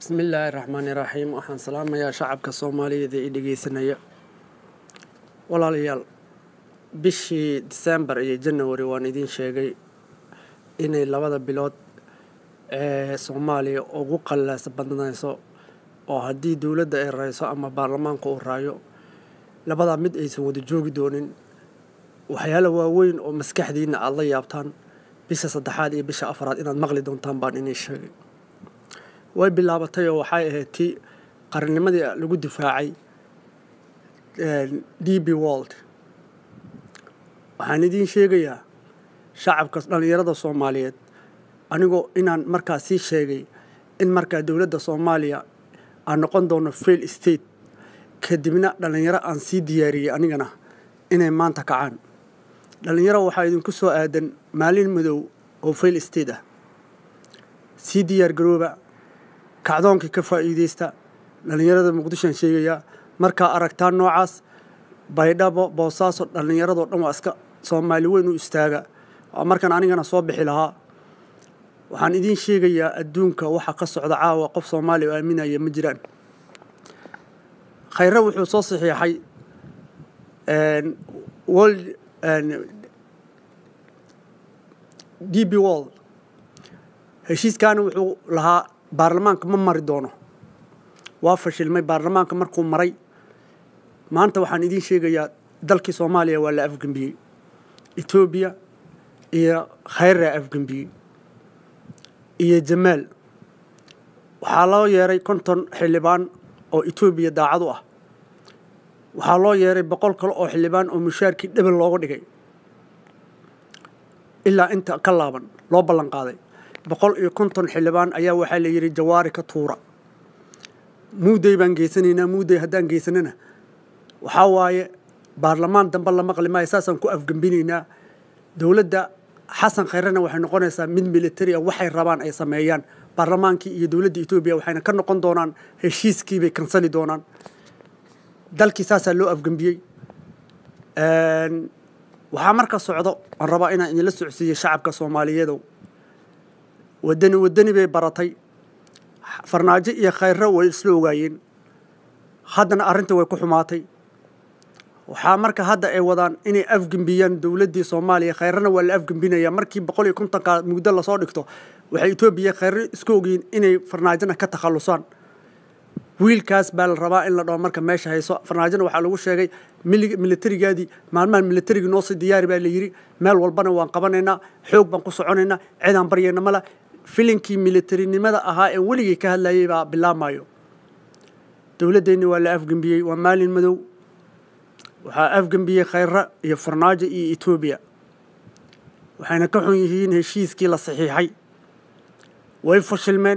bismillaahi raxmaani raxiim waxaan salaamayaa shacabka soomaaliyeed ee i dhegeysanaya walaalayaal bishii disembar iyo janawari waan idiin sheegay inay labada bilood ee soomaaliya ugu qallaasa badnayso oo haddii dowladda ay rayso ama baarlamaanka uu raayo labadaa mid aysan wada joogi doonin waxyaala waaweyn oo maskaxdiinna aada la yaabtaan bisha saddexaad iyo bisha afraad inaad maqli doontaan baan inii sheegay way bilaabatay oo waxay ahayd tii qarannimadii lagu difaacay d b world waxaan idiin sheegayaa shacabka dhallinyarada soomaaliyeed anigoo inaan markaa sii sheegay in markaa dowladda soomaaliya aan noqon doono fail state kadibna dhallinyaro aan sii diyaariyey anigana inay maanta kacaan dhallinyaro waxaa idinku soo aadan maalin madow oo fail state ah sii diyaar garooba kacdoonkii ka faa'iideysta dhallinyarada muqdishoan sheegayaa markaa aragtaan noocaas baydhabo boosaaso dhallinyaradoo dhan waa iska soomaali weyn u istaaga markaan anigana soo bixi lahaa waxaan idiin sheegayaa adduunka waxa ka socda caawa qof soomaaliya oo aaminaya ma jiraan khayre wuxuu soo saxiixay world d b world heshiiskaana wuxuu lahaa baarlamaanka ma mari doono waa fashilmay baarlamaanka markuu maray maanta waxaan idiin sheegayaa dalkii soomaaliya waa la afgembiyey etoobiya iyo khayraa afgembiyey iyo jamaal waxaa loo yeeray konton xildhibaan oo etoobiya daacad u ah waxaa loo yeeray boqol kale oo xildhibaan oo mushaarkii dhebel looga dhigay ilaa inta ka laaban loo ballan qaaday boqol iyo konton xildhibaan ayaa waxaa la yidhi jawaari ka tuura muuday baan geysanaynaa muuday haddaan geysanana waxaa waaye baarlamaan dambe la maqli maayo saasaan ku afgembinaynaa dowladda xasan khayrena waxay noqonaysaa mid militari a waxay rabaan ay sameeyaan baarlamaankii iyo dowladda etoobiya waxayna ka noqon doonaan heshiiskii bay kansali doonaan dalkii saasaa loo afgembiyey waxaa marka socdo aan rabaa inaan idinla socodsiiyo shacabka soomaaliyeedow wadani wadani bay baratay farnaajo iyo khayro way isla ogaayeen haddana arrintii way ku xumaatay waxaa marka hadda ay wadaan inay afgembiyaan dowladdii soomaaliya khayrana waa la afgembinaya markii boqol iyo kontonka mugdo lasoo dhigto waxay etoobiya khayro isku ogyihiin inay farnaajona ka takhallusaan wiilkaas baa la rabaa in la dhaho marka meesha hayso farnaajona waxaa lagu sheegay militarigaadii maalmahan militarigii noo sii diyaari baa la yidhi meel walbana waan qabanaynaa xoog baan ku soconaynaa cidaan baryayna mala filinkii militarinimada ahaa ee weligii ka hadlayay baa bilaabmayo dowladdeenni waa la afgembiyey waa maalin madow waxaa afgembiyey khayra iyo farnaajo iyo etoobiya waxayna ka xun yihiin heshiiskii la saxiixay way fashilmeen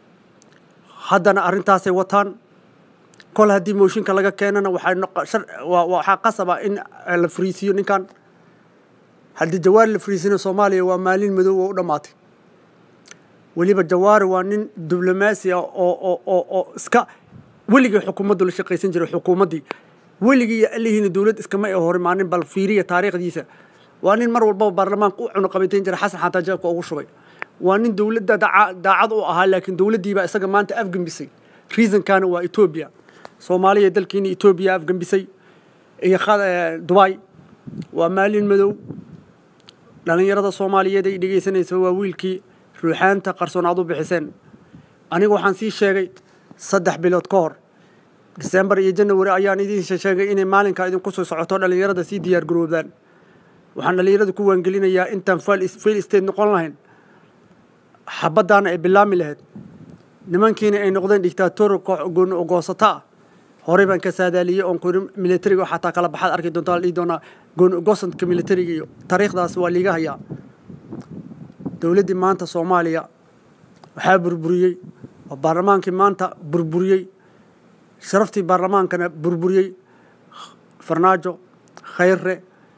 haddana arrintaasay wataan kol haddii mooshinka laga keenana waxaa qasaba in la fariisiyo ninkan haddii jawaari la fariisina soomaaliya waa maalin madow oo u dhammaatay weliba jawaari waa nin diblomaasi ah oo iska weligii xukuumaddu la shaqaysan jiray xukuumaddii weligii iyo allihiina dowlad iskama ay hor imaanin bal fiiriya taariikhdiisa waa nin mar walbaba baarlamaanka u cunuqabaytayn jiray xasan xataa jeebka ugu shubay waa nin dowladda daacad u ahaa laakiin dowladdiibaa isaga maanta afgembisay reasonkana waa etoobiya soomaaliya dalkiina etoobiya afgembisay iyo dubai waa maalin madow dhallinyarada soomaaliyeed ay dhegaysanaysa waa wiilkii ruuxaanta qarsoon aad u bixiseen aniga waxaan sii sheegay saddex bilood ka hor disembar iyo janawari ayaan idiin sheegay inay maalinkaa idinku soo socoto dhallinyarada sii diyaar garoobdaan waxaan dhallinyarada ku waangelinayaa intaan fail state noqon lahayn xabaddaana ay bilaami lahayd nimankiina ay noqdeen dictator gooni ogoosata ah horey baan ka saadaaliyey oon kuri militariga xataa kala baxaad arki doontaa la dhihi doonaa gooni ogoosanka militariga iyo taariikhdaas waa liiga hayaa dowladdii maanta soomaaliya waxaa burburiyey oo baarlamaankii maanta burburiyey sharaftii baarlamaankana burburiyey farnaajo khayre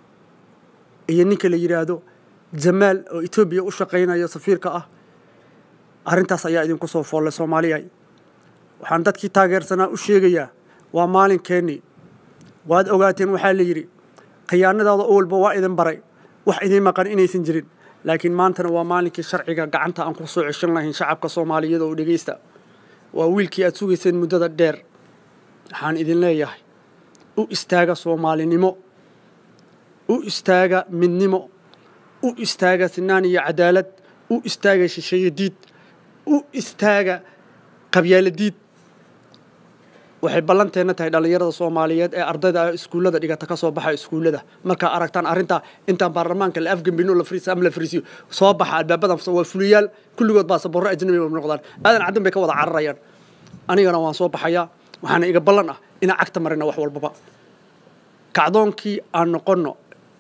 iyo ninka la yidhaahdo jamaal oo etoobiya u shaqaynayo safiirka ah arrintaas ayaa idinku soo foollay soomaaliya waxaan dadkii taageersanaa u sheegayaa waa maalinkeenii waad ogaateen waxaa la yidhi khiyaanadaada o walba waa idin baray wax idiin maqan inaysan jirin laakiin maantana waa maalinkii sharciga gacanta aan ku soo ceshan lahayn shacabka soomaaliyeed oo dhegeysta waa wiilkii aad sugayseen muddada dheer waxaan idin leeyahay u istaaga soomaalinimo u istaaga midnimo u istaaga sinaan iyo cadaalad u istaaga shisheeye diid u istaaga qabyaalo diid waxay ballanteenna tahay dhallinyarada soomaaliyeed ee ardayda iskuullada dhigata ka soo baxa iskuullada markaa aragtaan arrintaa intaan baarlamaanka la afgambino la fariis ama la fariisiyo soo baxa albaabadan waa fuliyaal kulligood baa saborro ajnabi ba noqdaan aadan caddan bay ka wada cararayaan anigana waan soo baxayaa waxaana iga ballan ah inaan cagta marina wax walbaba kacdoonkii aan noqonno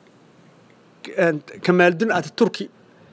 kamaaldun ati turki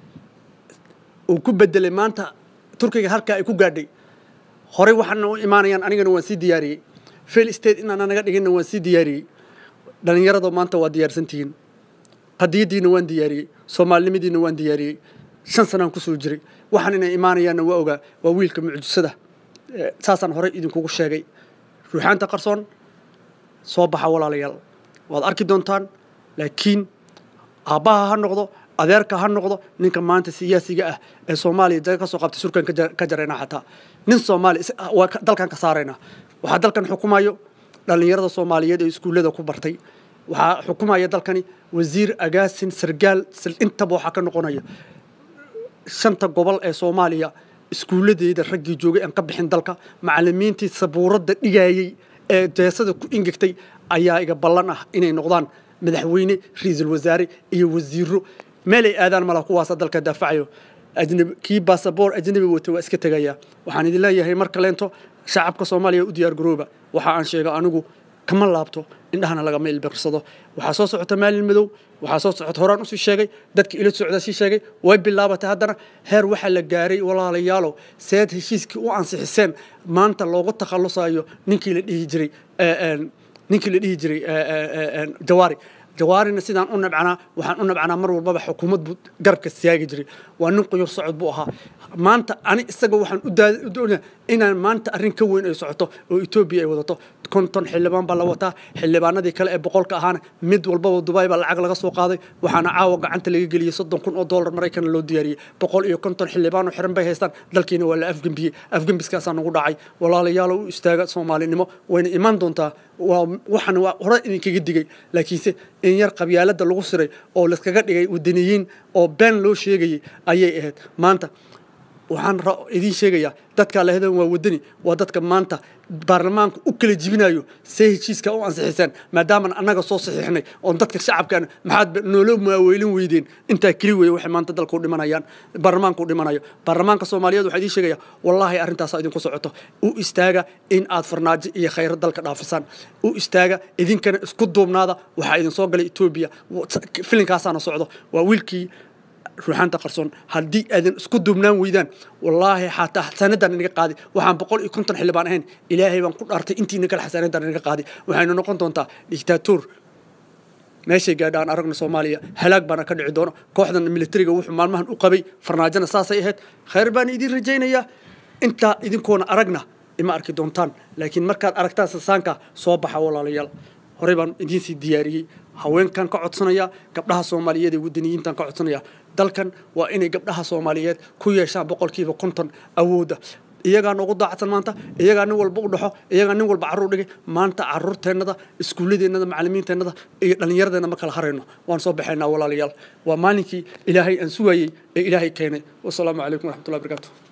uu ku bedelay maanta turkiga halkaa ay ku gaadhay horey waxaana u imaanayaan anigana waan sii diyaariyey fail state inaana naga dhiginna waan sii diyaariyey dhallinyarada maanta waa diyaarsantihiin qadiyaddiina waan diyaariyey soomaalinimadiina waan diyaariyey shan sanaan kusoo jiray waxaan inay imaanayaanna waa ogaa waa wiilka mucjisada saasaan horey idinkugu sheegay ruuxaanta qarsoon soo baxa walaalayaal waad arki doontaan laakiin aabbaha ha noqdo adeerka ha noqdo ninka maanta siyaasiga ah ee soomaaliya jaga ka soo qabtay surkan ka jarayna xataa nin soomaali waa dalkan ka saaraynaa waxaa dalkan xukumayo dhallinyarada soomaaliyeed ee iskuullada ku bartay waxaa xukumaya dalkani wasiir agaasin sargaal intaba waxaa ka noqonaya shanta gobol ee soomaaliya iskuulladeeda raggii joogay aan ka bixin dalka macallimiintii sabuuradda dhigayey ee jeesada ku ingegtay ayaa iga ballan ah inay noqdaan madaxweyne ra-iisul wasaare iyo wasiiro meelay aadaan mala kuwaasa dalka daafacayo ajnabi kii baasaboor ajnabi wata waa iska tegaya waxaan idin leeyahay mar kaleento shacabka soomaaliya u diyaar garooba waxa aan sheega anigu kama laabto indhahana lagama ilbirsado waxaa soo socota maalin madow waxaa soo socota horaan usii sheegay dadka ila socda sii sheegay way bilaabatay haddana heer waxaa la gaaray walaalayaalow seed heshiiskii u ansixiseen maanta loogu takhallusayo ninkii la dhihi jiray ninkii la dhihi jiray jawaari jawaarina sidaan u nabcanaa waxaan u nabcanaa mar walbaba xukuumad buu garabka siyaagi jiray waa nin quyur socod buu ahaa maanta ani isaga waxaan u doonaya inaan maanta arrin ka weyn ay socoto oo etoobiya ay wadato konton xildhibaan baa la wataa xildhibaanadii kale ee boqolka ahaana mid walbaba dubai baa lacag laga soo qaaday waxaana caawa gacanta laga geliyey soddon kun oo dollar maraykana loo diyaariyey boqol iyo konton xildhibaan oo xiran bay haystaan dalkiina waa la afgembiyey afgembiskaasaa nagu dhacay walaalayaalo u istaaga soomaalinimo wayna imaan doontaa waa waxaan waa hore idinkaga digay laakiinse in yar qabyaaladda lagu siray oo laskaga dhigay wadaniyiin oo been loo sheegayay ayay ahayd maanta waxaan idiin sheegayaa dadkaa lahadan waa wadani waa dadka maanta baarlamaanka u kala jibinayo see heshiiska u ansixiseen maadaaman annaga soo saxiixnay oon dadka shacabkan maxaad noola maaweylin weydeen intaa keli weeye waxay maanta dalka u dhimanayaan baarlamaanka u dhimanayo baarlamaanka soomaaliyeed waxaa idiin sheegaya wallaahi arrintaasaa idinku socoto u istaaga in aad farnaajo iyo khayro dalka dhaafisaan u istaaga idinkana isku duubnaada waxaa idin soo galay etoobiya filinkaasaana socdo waa wiilkii ruuxaanta qarsoon haddii aadan isku duubnaan weydaan wallaahi xataa xasaanadan inaga qaadi waxaan boqol iyo konton xildhibaan ahayn ilaahay baan ku dhaartay intiina kale xasaanadan inaga qaadi waxayna noqon doontaa dictator meeshay gaadha aan aragno soomaaliya halaag baana ka dhici doono kooxdan militariga wuxuu maalmahan u qabay farnaajona saasay ahayd khayr baan idiin rajaynayaa intaa idinkoona aragna ima arki doontaan laakiin markaad aragtaan sasaanka soo baxa walaalayaal horey baan idiin sii diyaariyey haweenkan ka codsanaya gabdhaha soomaaliyeed ee wadaniyiintan ka codsanaya dalkan waa inay gabdhaha soomaaliyeed ku yeeshaan boqolkiiba konton awoodda iyagaa noogu daacadsan maanta iyagaa nin walba u dhaxo iyagaa nin walba carruur dhigay maanta carruurteennada iskuulladeennada macallimiinteennada iyo dhallinyaradeenna ma kala harayno waan soo baxaynaa walaalayaal waa maalinkii ilaahay aan sugayey ee ilaahay keenay wasalaamu calaykum waraxmatullahi barakaatu